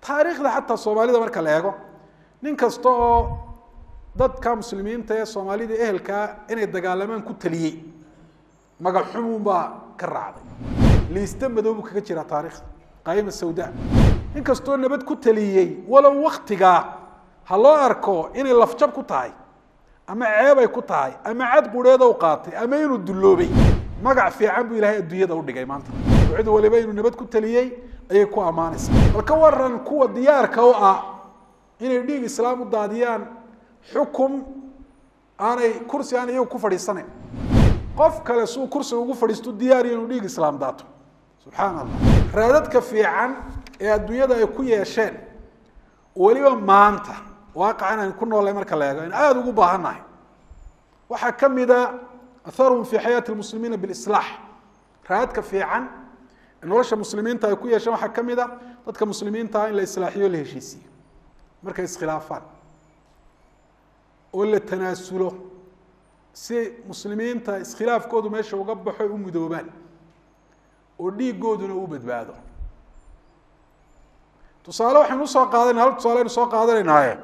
taariikhda xataa soomaalida marka la eego nin kasta oo dadka muslimiinta ee soomaalida ehelkaa inay dagaalamaan ku taliyey magaxumuun baa ka raacday liiste madow buu kaga jiraa taarikhda qaayima sawda nin kastoo nabad ku taliyey walow waktigaa ha loo arko inay lafjab ku tahay ama ceebay ku tahay ama cad qureeda u qaatay ama inuu dulloobay magac fiican buu ilaahay adduunyada udhigay maanta cid waliba inuu nabad ku taliyey ayay ku ammaanaysa bal ka waran kuwa diyaarka u ah inay dhiig islaam u daadiyaan xukum aanay kursi aan iyagu ku fadhiisanayn qof kale suu kursiga ugu fadhiisto diyaariyo inuu dhiig islaam daato subxaan allah raadadka fiican ee adduunyada ay ku yeesheen weliba maanta waaqacan aan ku noolay marka la eego in aada ugu baahannahay waxaa ka mida atharuhum fi xayaati lmuslimiina bilislaax raadadka fiican ee nolosha muslimiinta ay ku yeesheen waxaa ka mid a dadka muslimiinta ah in la islaaxiyo la heshiisiyo markay iskhilaafaan oo la tanaasulo si muslimiinta iskhilaafkoodu meesha uga baxo u mudoobaan oo dhiigooduna u badbaado tusaale waxaynu usoo qaadanay hal tusaale aynu soo qaadanaynaaye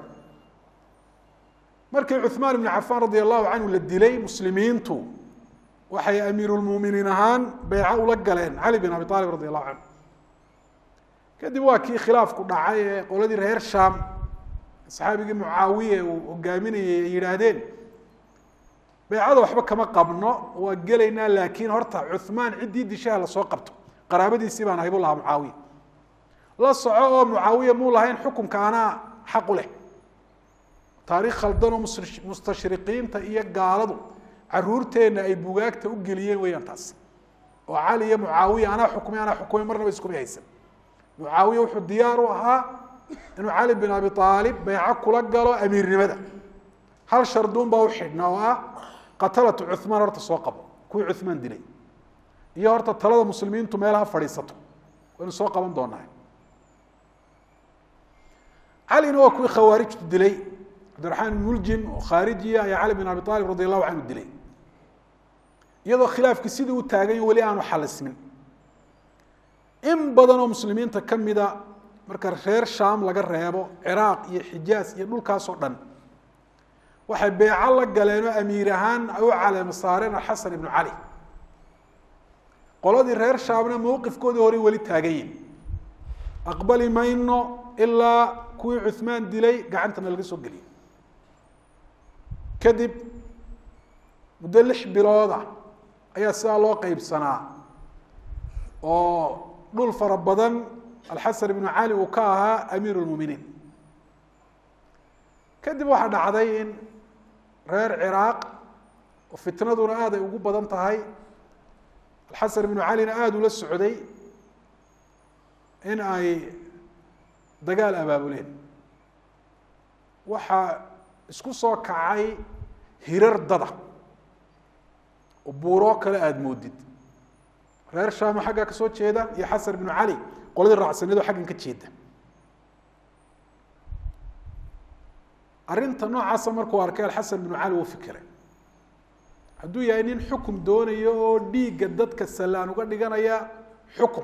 markii cuثmaan ibn cafaan radi allahu canhu la dilay muslimiintu waxay amiirulmuminiin ahaan beyco ula galeen cali bin abi aalib radi allahu canhu kadib waa kii khilaafku dhacay ee qoladii reer sham saxaabigii mucaawiye uu hogaaminayay ay yidhaahdeen beycada waxba kama qabno waa gelaynaa laakiin horta cuثmaan ciddii dishaha lasoo qabto qaraabadiisii baan ahay bu lahaa mucaawiya la soco oo mucaawiya muu lahayn xukunka anaa xaqu leh taariikh khaldan oo mustashriqiinta iyo gaaladu caruurteenna ay bugaagta u geliyeen weyaan taas oo cali iyo mucaawiya anaa xukumay anaa xukumay marnaba iskuma haysan mucaawiya wuxuu diyaar u ahaa inuu cali bin abi aalib beyco kula galo amiirnimada hal sharduun baa u xidhna oo ah qatalatu cuثmaan horta soo qabo kuwii cuثmaan dilay iyo horta talada muslimiintu meelaha fadhiisato waynu soo qaban doonaa calina waa kuwii khawaarijtu dilay cabdiraxmaan ibn muljim oo khaarijiya ayaa cali bin abi aalib radi allahu canhu dilay iyadoo khilaafkii sidii u taagany weli aanu xalismin in badan oo muslimiinta ka mida marka reer sham laga reebo ciraaq iyo xijaaz iyo dhulkaasoo dhan waxay beeco la galeen oo amiir ahaan ay u caleemo saareen alxasan ibnu cali qoladii reer shaamna mowqifkoodii horey weli taagayin aqbali mayno ilaa kuwii cuثmaan dilay gacantana laga soo geliyay kadib muddo lix bilooda ayaa sidaa loo qeybsanaa oo dhul fara badan alxasan ibnu cali uu ka ahaa amiir اlmuminiin kadib waxaa dhacday in reer ciraaq oo fitnaduna aad ay ugu badan tahay alxasan ibnu calina aada ula socday in ay dagaal abaabuleen waxaa isku soo kacay hirar dada oo buuroo kale aada moodid reer shaamo xaggaa ka soo jeeda iyo xasan ibnu cali qoladii raacsaneedoo xaggan ka jeeda arrinta noocaasa markuu arkay alxasan ibnu cali wuu fikiray hadduu yahay nin xukum doonayo oo dhiigga dadka sallaan uga dhiganaya xukum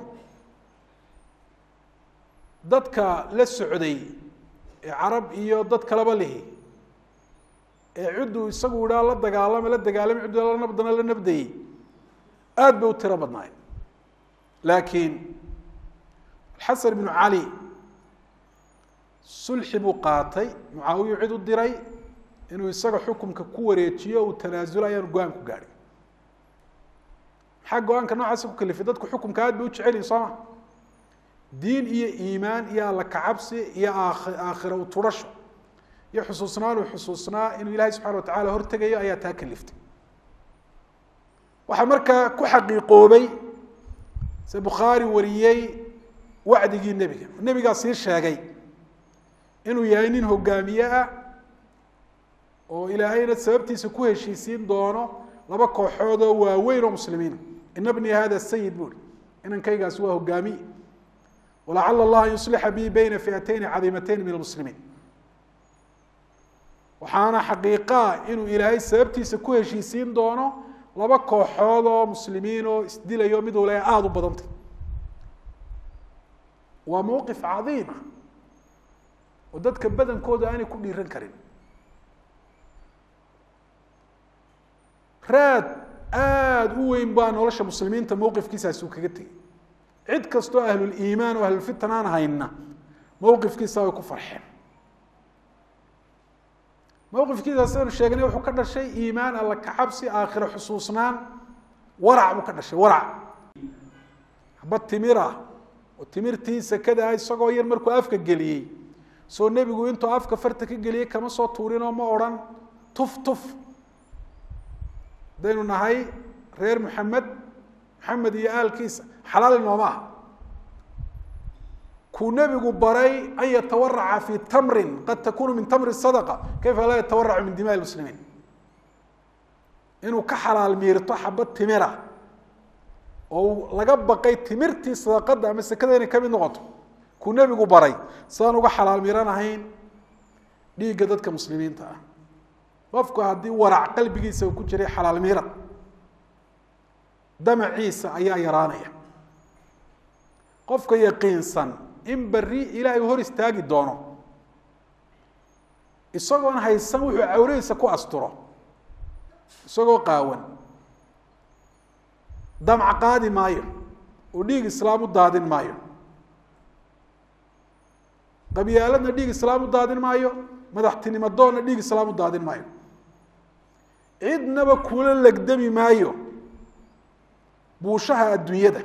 dadka la socday ee carab iyo dad kaleba lihi ee cidduu isagu idhaa la dagaalama la dagaalamay ciddu la nabdana la nabdayey aada bay u tiro badnaay laakiin alxasan ibnu cali sulxi buu qaatay mucaawiyu cid u diray inuu isaga xukumka ku wareejiyo uu tanaasulo ayaanu go-aan ku gaadhay maxaa go-aanka noocaasa ku kalifay dadku xukumka aad bay u jecel yihin soo ma diin iyo iimaan iyo alla kacabsi iyo aakhira u turasho iyo xusuusnaan uu xusuusnaa inuu ilaahay subxana watacala hortegayo ayaa taa kaliftay waxaa markaa ku xaqiiqoobay se bukhaari wariyey wacdigii nebiga nebigaa sii sheegay inuu yahay nin hogaamiye ah oo ilaahayna sababtiisa ku heshiisiin doono laba kooxood oo waaweyn oo muslimiina ina bni hada sayid buuri inankaygaasi waa hogaamiye walacala allah an yuslixa bi bayna fiatayni cadiimatayni min almuslimiin waxaana xaqiiqaa inuu ilaahay sababtiisa ku heshiisiin doono laba kooxood oo muslimiin oo isdilayo mid waliba aada u badantay waa mowqif cadiima oo dadka badankooda aanay ku dhiiran karin raad aada u weyn baa nolosha muslimiinta mowqifkiisaasi uu kaga tegey cid kastoo ahluliimaan oo ahlulfitan aan hayna mowqifkiisa way ku farxeen mowqifkiisa sidaynu sheegnay wuxuu ka dhashay iimaan alla kacabsi aakhiro xusuusnaan warac buu ka dhashay warac haba timir ah oo timirtii sakada ah isagoo yar markuu afka geliyey soo nebigu intuu afka farta ka geliyey kama soo tuurinoo ma odhan tuf tuf haddaynu nahay reer maxamed maxamed iyo aalkiisa xalaal inooma ah kuu nebigu baray an yatawaraca fi tamrin qad takunu min tamri sadaqa kayfa laa yatawaracu min dimaai muslimiin inuu ka xalaal miirto xabad timira oo laga baqay timirtii sadaqada ama sekada inay kamid noqoto kuu nebigu baray sidaan uga xalaal miiranahayn dhiigga dadka muslimiinta ah qofku haddii warac qalbigiisa ku jiray xalaal miira damaciisa ayaa yaraanaya qofka yaqiinsan in beri ilaahay hor istaagi doono isagoon haysan wuxuu cawradiisa ku asturo isagoo qaawan damc qaadi maayo oo dhiig islaam u daadin maayo qabyaaladna dhiig islaam u daadin maayo madaxtinimo doonna dhiig islaam u daadin maayo cidnaba kula legdami maayo buushaha adduunyada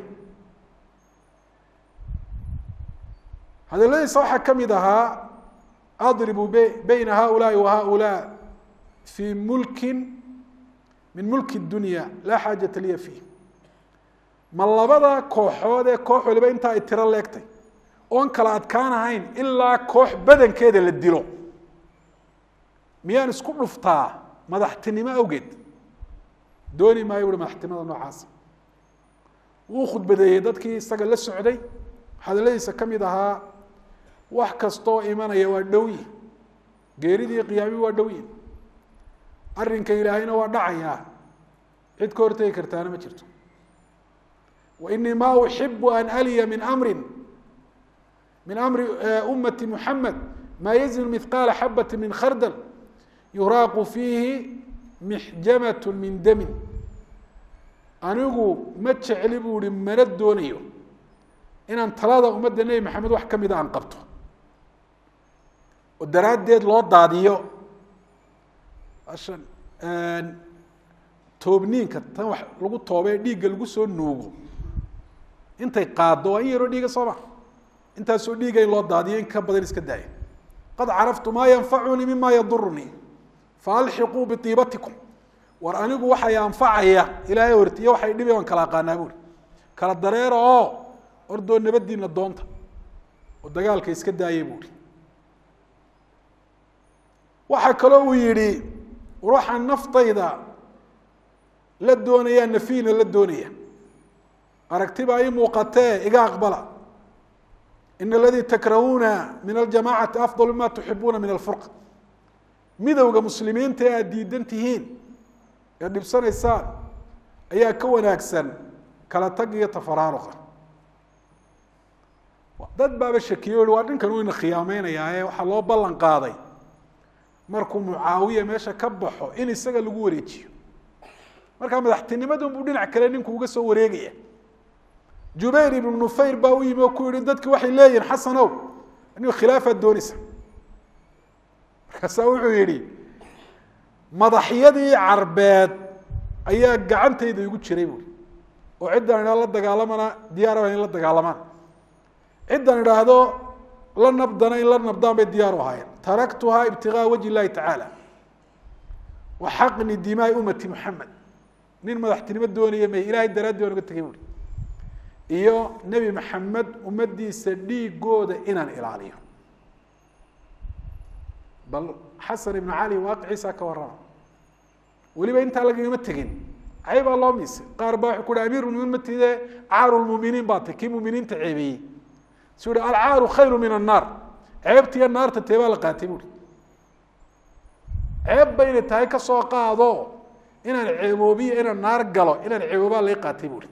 hadaladiisa waxaa ka mid ahaa adribu bayna haulaai wa haulaa fi mulkin min mulki dunya laa xaajata liya fiih ma labada kooxood ee koox waliba intaa ay tiro leegtay oon kala adkaan ahayn ilaa koox badankeeda la dilo miyaan isku dhuftaa madaxtinimo awgeed dooni maayo ui madaxtinimada noocaasa wuu khudbadeeyey dadkii isaga la socday hadaladiisa ka mid ahaa wax kastoo imanaya waa dhowyi geeridii qiyaami waa dhowyi arrinka ilaahayna waa dhacayaa cid ka hortegi kartaana ma jirto wa inii ma uxibu an aliya min amrin min amri ummati muxamed maa yazinu mihqaala xabati min khardal yuraaqu fiihi mixjamat min damin anigu ma jecli buu ihi mana doonayo inaan talada ummadda nebi maxamed wax ka mida aan qabto oo daraaddeed loo daadiyo ashan toobniinka tan wax lagu toobee dhiigga lagu soo nuugo intay qaaddo waa in yaroo dhiiga sooma intaasoo dhiiga in loo daadiyo in ka badan iska daaya qad caraftu maa yanfacunii mima yadurunii faalxiquu biiibatikum war anigu waxay anfacaya ilaahay hortiyo waxay dhibi aan kala aqaanaa buuri kala dareera oo ordoo nabadiina doonta oo dagaalka iska daayay buuri waxaa kaloo uu yidhi ruuxan naftayda la doonayaa nafiina la doonaya aragtibaa ii muuqatee iga aqbala in aladii takrahuuna min aljamacati afdal mima tuxibuuna min alfurqa midowga muslimiinta ee aada diidan tihiin ee dhibsanaysaan ayaa ka wanaagsan kala tag iyo tafaraaruqa dad baaba shakiyo waa dhinkan uu ina khiyaameynaya ee waxaa loo ballan qaaday markuu mucaawiya meesha ka baxo in isaga lagu wareejiyo markaa madaxtinimadun buu dhinac kale ninku uga soo wareegaya jubayr ibnu nufayr baa u yimi oo ku yihi dadki waxay leeyihin xasanow anigo khilaafaad doonaysa markaasaa wuxuu yihi madaxyadii carbeed ayaa gacantayda igu jiray buui oo ciddaan idhahdo la dagaalamana diyaaraba in la dagaalamaan ciddaan idhaahdo la nabdana in la nabdaan bay diyaar u ahaayeen taraktuhaa ibtigaa wajhi illahi tacaala wa xaqni dimaai ummati muxamed nin madaxtinimo doonaya may ilahay daraaddi baan uga tegay buui iyo nebi maxamed ummadiisa dhiigooda inaan ilaaliyo bal xasan ibnu cali waaqiciisa ka warrama weliba intaa lagagama tegin caybaa loo miisay qaar baa wuxuu ku hi amiir muminiin matide caaru lmuminiin baa tay kii muminiinta ceebeeyey suu yihi alcaaru khayru min annaar ceebtiiyo naarta tee baa la qaatay buuri ceeb baynay tahay kasoo qaado inaan ceeboobiyo inaan naar galo inaan ceeboobaa lai qaatay buuri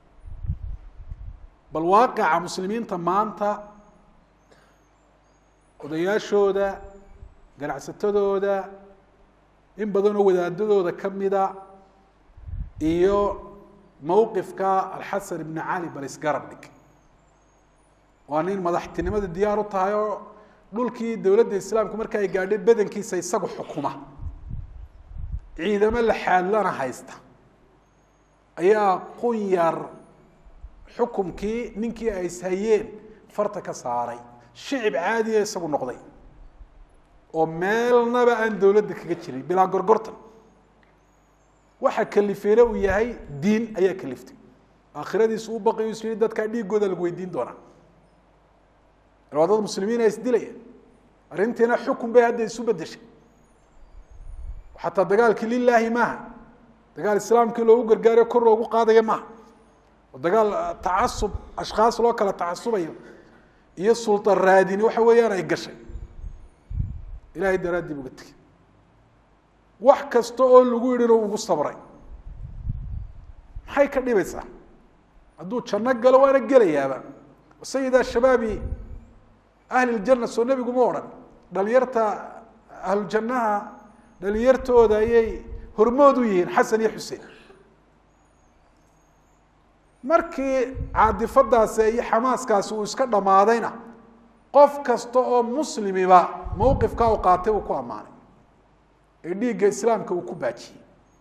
bal waaqica muslimiinta maanta odayaashooda ganacsatadooda in badan oo wadaadadooda ka mida iyo mowqifka alxasan ibn cali bal isgarab dhig waa nin madaxtinimada diyaar u tahay oo dhulkii dowladda islaamku marka ay gaadhay badankiisa isagu xukuma ciidamo laxaadlana haysta ayaa qunyar xukumkii ninkii ay ishayeen farta ka saaray shicib caadiya isagu noqday oo meelnaba aan dowladda kaga jirin bilaa gorgortan waxa kalifeena uu yahay diin ayaa kaliftay aakhiradiisu u baqay is yihi dadkaa dhiigooda lagu weydiin doonaa waa dad muslimiina isdilaya arrintiina xukun bay hadda isu bedeshay xataa dagaalkii lilaahi maaha dagaal islaamkii loogu gargaarayo kor loogu qaadaya maaha oo dagaal tacasub ashkhaas loo kala tacasubayo iyo sultan raadini waxa weeyaan ay gashay ilahay daraaddiib uga tegey wax kasta oo lagu yidhina ugu sabray maxay ka dhibaysaa hadduu janno galo waana gelayaaba sayida shabaabi ahli ljanna soo nebigu ma odhan dhalinyarta ahlujannaha dhalinyartooda ayay hormood u yihiin xasan iyo xuseen markii caadifadaasi iyo xamaaskaasi uu iska dhammaadayna qof kasta oo muslimiba mowqifka u qaatay uu ku ammaanay ee dhiigga islaamka uu ku baajiyey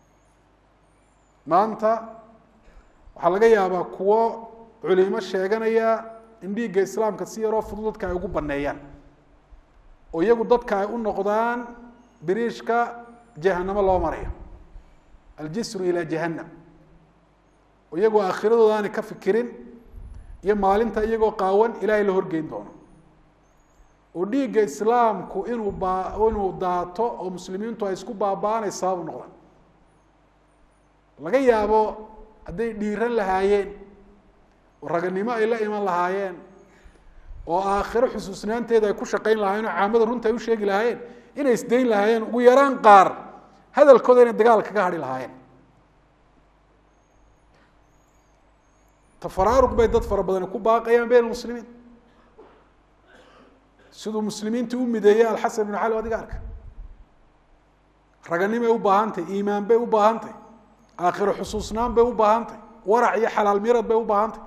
maanta waxaa laga yaabaa kuwo culimo sheeganaya in dhiigga islaamka si yaroo fudud dadka ay ugu baneeyaan oo iyagu dadka ay u noqdaan biriishka jahanamo loo marayo aljisru ilaa jahanam oo iyagoo aakhiradooda aanay ka fikirin iyo maalinta iyagoo qaawan ilaahay la horgeyn doono oo dhiigga islaamku inuu baa inuu daato oo muslimiintu ay isku baaba-aanay sabab u noqdaan laga yaabo hadday dhiiran lahaayeen oo raganimo ay la iman lahaayeen oo aakhiro xusuusnaanteeda ay ku shaqayn lahaayeen oo caamada runta ay u sheegi lahaayeen inay isdayn lahaayeen ugu yaraan qaar hadalkooda inay dagaal kaga hadhi lahaayeen tafaraaruq bay dad fara badani ku baaqayaan bayn muslimiin siduu muslimiintii u mideeyey alxasan ibnu cali adiga arka raganimay u baahantay iimaan bay u baahantay aakhiro xusuusnaan bay u baahantay warac iyo xalaal mirad bay u baahantay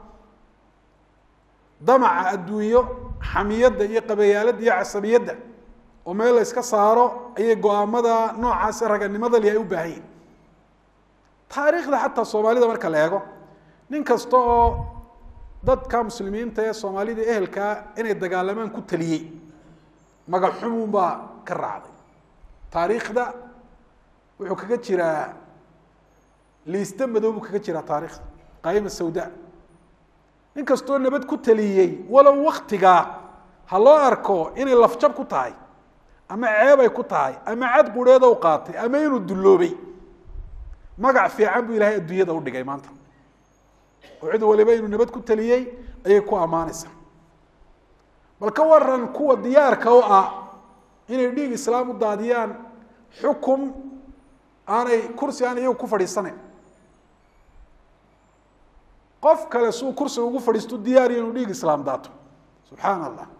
damaca adduunyo xamiyadda iyo qabayaaladda iyo casabiyadda oo meel la yska saaro ayay go-aamada noocaas raganimada li ay u baahan yihin taariikhda xataa soomaalida marka la eego nin kasta oo dadka muslimiinta ee soomaalida ehelkaa inay dagaalamaan ku taliyey magaxumuun baa ka raacday taariikhda wuxuu kaga jiraa liiste madow buu kaga jiraa taarikhda qaayima sawda nin kastoo nabad ku taliyey walow waktigaa ha loo arko inay lafjab ku tahay ama ceebay ku tahay ama cad qureeda u qaatay ama inuu dulloobay magac fiican buu ilaahay adduunyada u dhigay maanta oo cid waliba inuu nabad ku taliyey ayay ku ammaanaysaa bal ka waran kuwa diyaarka u ah inay dhiig islaam u daadiyaan xukum aanay kursi aan iyagu ku fadhiisanayn qof kale suu kursiga ugu fadhiisto diyaariya inuu dhiig islaam daato subxaana allah